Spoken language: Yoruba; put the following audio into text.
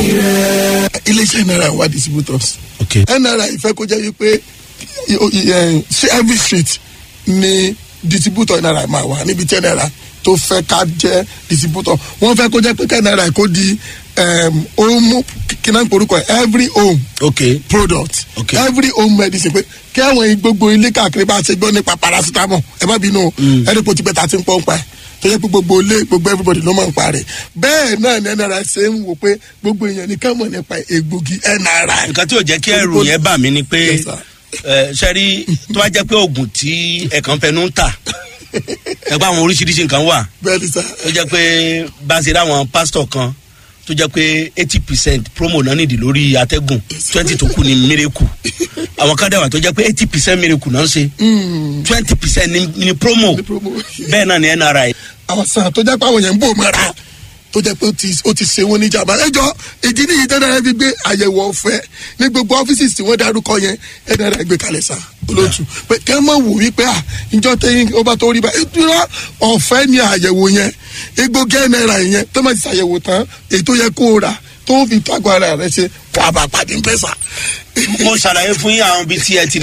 iléeṣẹ́ náírà wà distributors ok nra ìfẹ́ kó jẹ́ wípé i- o- i- eh, ṣé every street ni distributor nra máa wà níbi tí nra tó fẹ́ ká jẹ́ distributor wọ́n fẹ́ kó jẹ́ pé ká nra kó di um, home kí náà ń porúkọ ẹ̀ every home ok product Okay. every home medicine pé kí àwọn gbogbo ilé káàkiri bá ṣe gbọ́ nípa paracetamol ẹ má bínú o ẹni kò ti pẹ́ ta ti ń pọ́n pa ẹ̀ tó yẹ pé gbogbo ilé gbogbo everybody ló máa ń pa rẹ̀ bẹ́ẹ̀ náà ni nra ṣe ń wò pé gbogbo èèyàn ní ká mọ̀ nípa egbògi nra. nǹkan tí ò jẹ́ kí ẹrù yẹn bà mí ni pé Yes, sir. ẹ, sẹ́rí tó bá jẹ́ pé oògùn tí ẹ̀kan fẹnu ń tà ẹgbẹ́ àwọn oríṣiríṣi nǹkan wà bẹ́ẹ̀ ni sá tó jẹ́ pé bá a ṣe ráwọn pásítọ̀ kan tó jẹ́ pé eighty percent promo náà nìdí lórí atẹ́gùn twenty tó kù ní miracle àwọn kan dẹ̀wà tó jẹ́ pé eighty percent miracle náà ń ṣe twenty percent ní promo ní promo. bẹ́ẹ̀ náà ni nri àwọn sàn tó jẹ́ pé àwọn yẹn ń bò mọ́ra tó jẹ́ pé ó ti- ó ti ṣe wọ́n ní jàmbá ẹjọ́ ìdí nìyí dandan fi gbé àyẹ̀wò ọ̀fẹ́ ní gbogbo ọ́fíìsì tí wọ́n darúkọ yẹn ẹ dandan gbé kalẹ̀ sá olóòtú pé kẹ́ mọ̀ wò wípé à ìjọ tẹ́yìn ó bá tó rí bá ìtura ọ̀fẹ́ ni àyẹ̀wò yẹn egbògi náírà yẹn tó máa ti ṣàyẹ̀wò tán èyí tó yẹ kó o rà tó fi tágbó ara rẹ ṣe wà bá pàdé ń pẹ́ sá. mo ṣàlàyé fún yín àwọn ibi tí ẹ ti